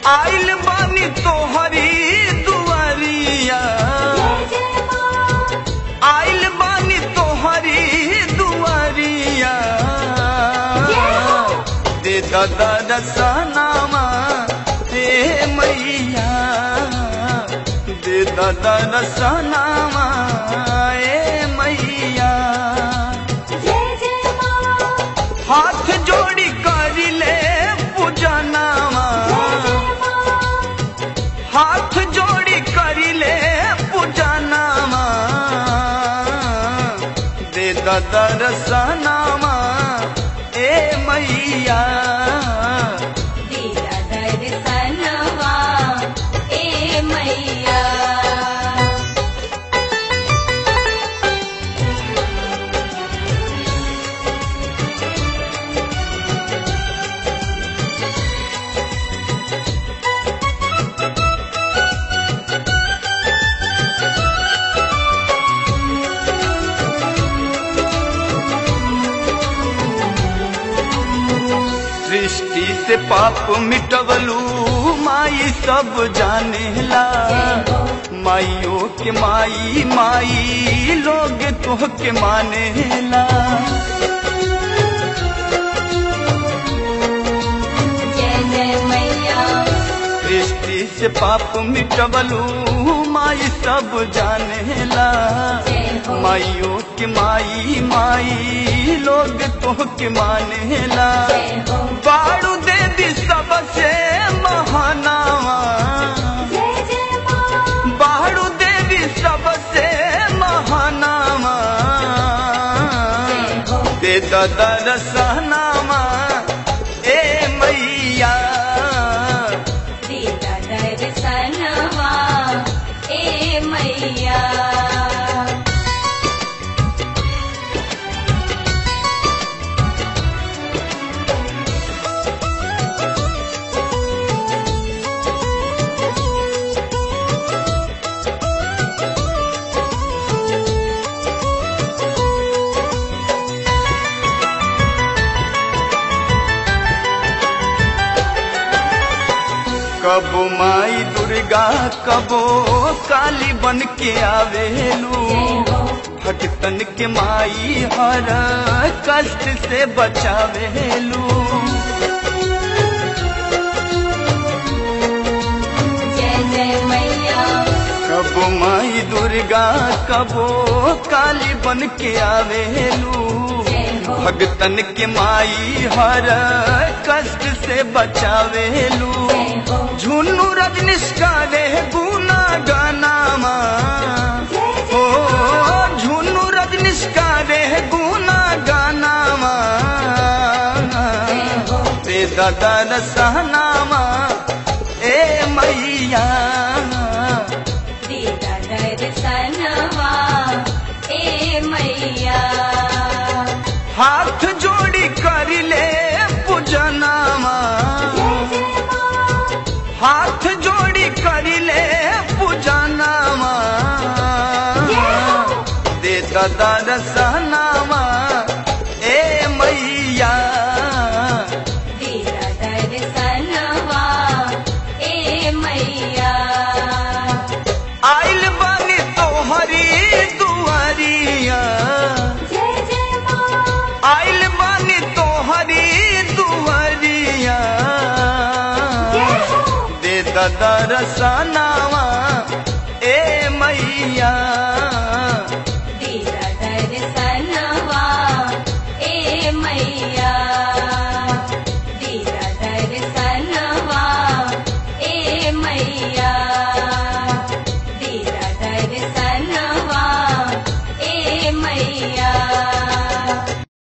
आइल बानी तोहरी दुआरिया आइल बानी तोहरी दुआरिया दे दादा रसनामा हे मैया दे दादा रसनामा ए मैया हाथ जोड़ी कर ले पूजनामा हाथ जोड़ी कर ले पूजनामा दे दादा रसनामा ए मैया सृष्टि से पाप मिटवलू माई सब जानेला माइयों के माई माई लोग तोह के मानेला सृष्टि से पाप मिटवलू माई सब जानेला माइयों के माई माई लोग तोह के मानेला बाड़ू देवी सबसे महानावा बाड़ू देवी सबसे महानावा दे दादा रसनामा ए मैया मैया कबो माई दुर्गा कबो काली बन के आवेलू भक्तन के माई हर कष्ट से बचावेलू जय जय मैया कबो माई दुर्गा कबो काली बन के आवेलू भक्तन के माई हर कष्ट से बचावेलू झुन्नू रजनीश का रे गुना गानामा ओ झुन्नू रजनीश का रे गुना गानामा ते दादा रसनामा ए मैया दीदा दर्शनवा ए मैया हाथ जोड़ी कर ले पूजनामा हाथ जोड़ी कर ले पूजनामा दे दादा रसनामा ए मैया दीदा दर्शनवा ए मैया आइल बानी तोहरी दुआरिया जय जय माँ आइल बानी तोहरी दुआरिया दे दादा रसनामा ए मैया